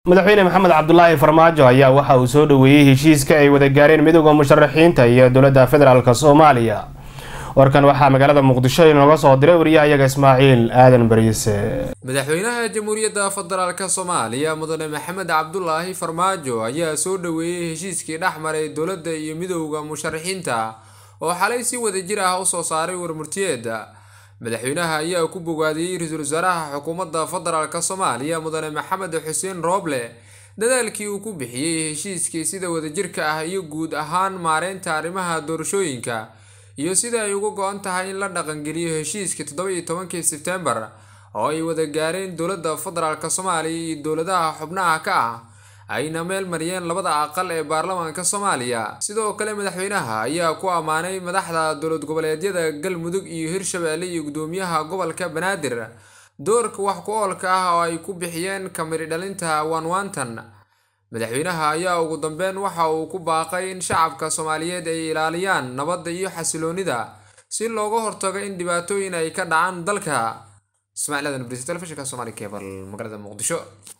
madaxweyne maxamed cabdulaahi farmaajo ayaa waxa uu soo dhoweeyey heshiiska ay wada gaareen midooda musharaxiinta iyo dowladda federaalk soomaaliya warkan waxaa magaalada muqdisho inooga soo diray wariyahayaga ismaaciil aadan bariise madaxweynaha jamhuuriyadda federaalk soomaaliya mudane maxamed cabdulaahi farmaajo ayaa soo dhoweeyey heshiiskii dhex maray dowladda iyo midowda musharaxiinta oo xalay si wadajir ah usoo saaray warmurtiyeeda madaxweynaha ayaa ku bogaadiyey ra-iisul wasaaraha xukuumadda federaalk soomaaliya mudane maxamed xuseen rooble dadaalkii uu ku bixiyey heshiiskii sida wadajirka ah iyo guud ahaan maareynta arrimaha doorashooyinka iyo sida ay uga go-an tahay in la dhaqangeliyo heshiiskii toddoba-iyo tobankii sebtembar oo ay wada gaareen dowladda federaalk soomaaliya iyo dowladaha xubnaha ka ah ayna meel mariyeen labada aqal ee baarlamaanka soomaaliya sidoo kale madaxweynaha ayaa ku ammaanay madaxda dowlad goboleedyada galmudug iyo hirshabeelle iyo gudoomiyaha gobolka banaadir doorka wax ku oolka ah oo ay ku bixiyeen kamiri dhalinta waanwaantan madaxweynaha ayaa ugu dambeyn waxa uu ku baaqay in shacabka soomaaliyeed ay ilaaliyaan nabadda iyo xasiloonida si looga hortago in dhibaatooyin ay ka dhacaan dalka ismaaciil aadan bris telefishinka somaali cable magaalada muqdisho